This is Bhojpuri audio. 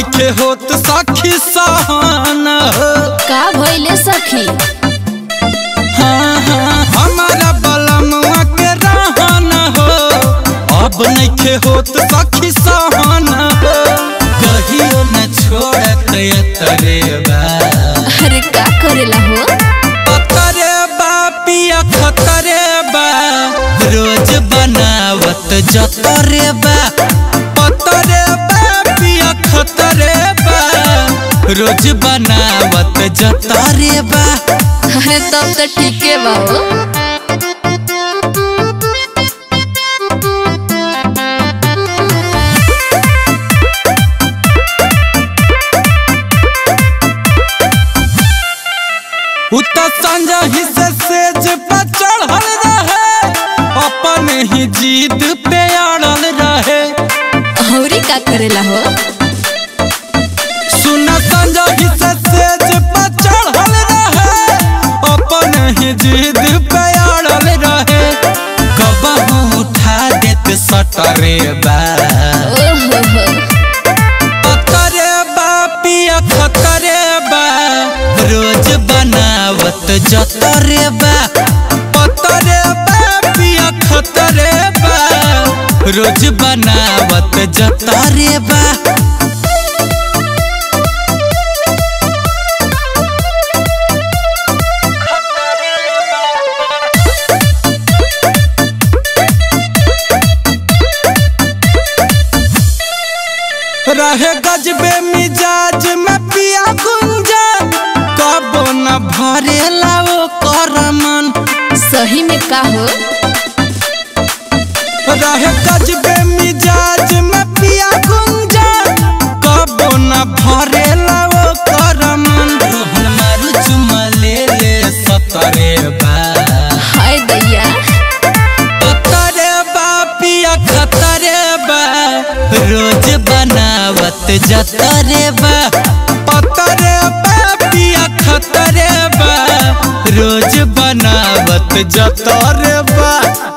नइखे होत सखी सहन हो का भइले सखी हाँ, हाँ, हमारा बलमुआ के रहन हो अब नइखे होत सखी सहन हो कहियो न छोड़त तरे बा अरे का करेला हो खतरे बा पिया खतरे बा रोज बनावत जतरे बा पतरे बा पिया खतरे बा रोज बनावत जतरे बा अरे तब तो ठीके बा हो उत संजही से सेज पर चढ़ल रहे अपन ही जीद पे अड़ल रहे औरी का करेला हो सुन संजही से सेज पर चढ़ल रहे अपन ही जीद पे अड़ल रहे कबहू उठा देत सटरे बा ओहो हो खतरे बा पिया खतरे बा रोज बनावत जतरे बा पतरे बा पिया खतरे बा रोज बनावत जतरे बा रहे गजबे मिजाज में पिया गुंजन कबो न भरेला ओ करमन सही में का हो रहे गजबे मिजाज में पिया गुंजन कबो न भरेला ओ करमन रोहन मारू चुमा ले ले सतरे बा हाय दैया खतरे बा पिया खतरे बा रोज बनावत जतरे बा पतरे बा पिया खतरे बा रोज बनावत जतरे बा